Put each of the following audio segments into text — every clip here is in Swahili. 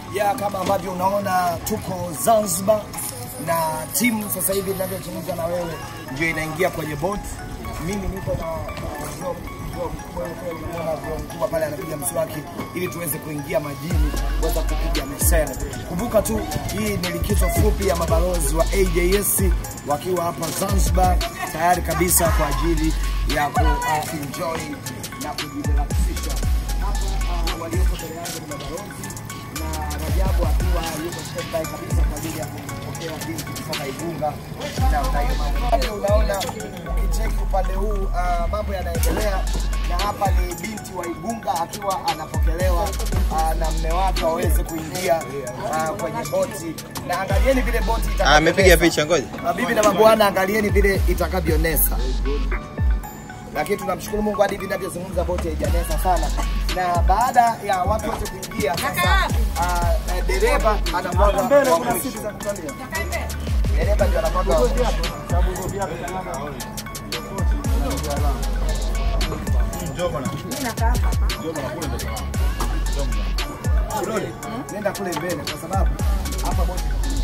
ya kama ambavyo unaona tuko Zanzibar na timu sasa hivi ninavyozungumza na wewe ndio inaingia kwenye boat. Mimi niko na na Job Job wewe kweli unaona Job mkubwa pale anapiga mswaki ili tuweze kuingia majini kuweza kupiga mesele. Kumbuka tu hii ni likizo fupi ya mabalozi wa AJS wakiwa hapa Zanzibar tayari kabisa kwa ajili ya ku uh, enjoy na kujirelaxisha. Hapa uh, walioko mbele yangu ni mabalozi na Rajabu akiwa yuko standby kabisa kwa ajili ya kupokea binti kutoka Igunga na utaima. Unaona ukicheki upande huu uh, mambo yanaendelea na hapa ni binti wa Igunga akiwa anapokelewa uh, na mme wake waweze kuingia uh, kwenye boti na angalieni vile boti Ah, amepiga itakavyonesa. picha ngoja. Mabibi na mabwana, angalieni vile itakavyonesa lakini tunamshukuru Mungu hadi hivi ninavyozungumza boti haijanesa sana, na baada ya watu wote kuingia sasa, uh, dereva anamwaga wa mwisho. Dereva ndio anamwaga wa mwisho. Kiroli, nenda kule mbele kwa sababu hapa boti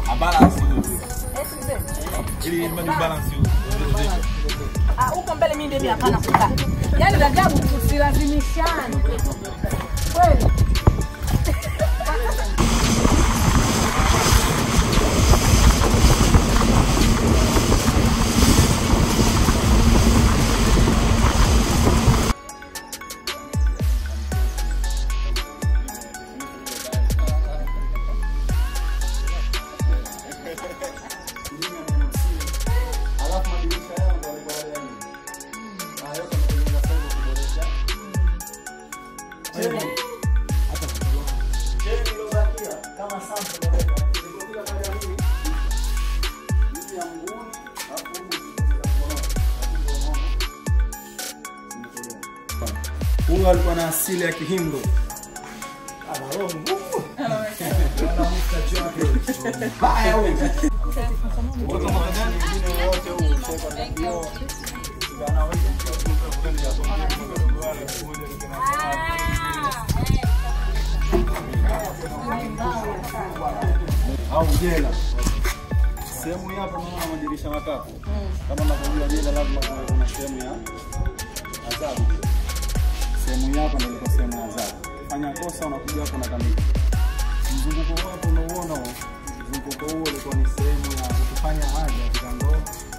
Ah, huko mbele mimi ndio hapana kukaa. Yaani Rajabu tusilazimishane. Kweli. Huyu alikuwa na asili ya Kihindu. au jela. Sehemu hii hapa naona madirisha matatu. Kama unavyojua jela lazima kuwe kuna sehemu ya adhabu. Sehemu hii hapa ndio ilikuwa sehemu ya adhabu. Fanya kosa unakuja hapo na kamili. Mzunguko wako unauona huo. Mzunguko huo ulikuwa ni sehemu ya kufanya haja katika ndoo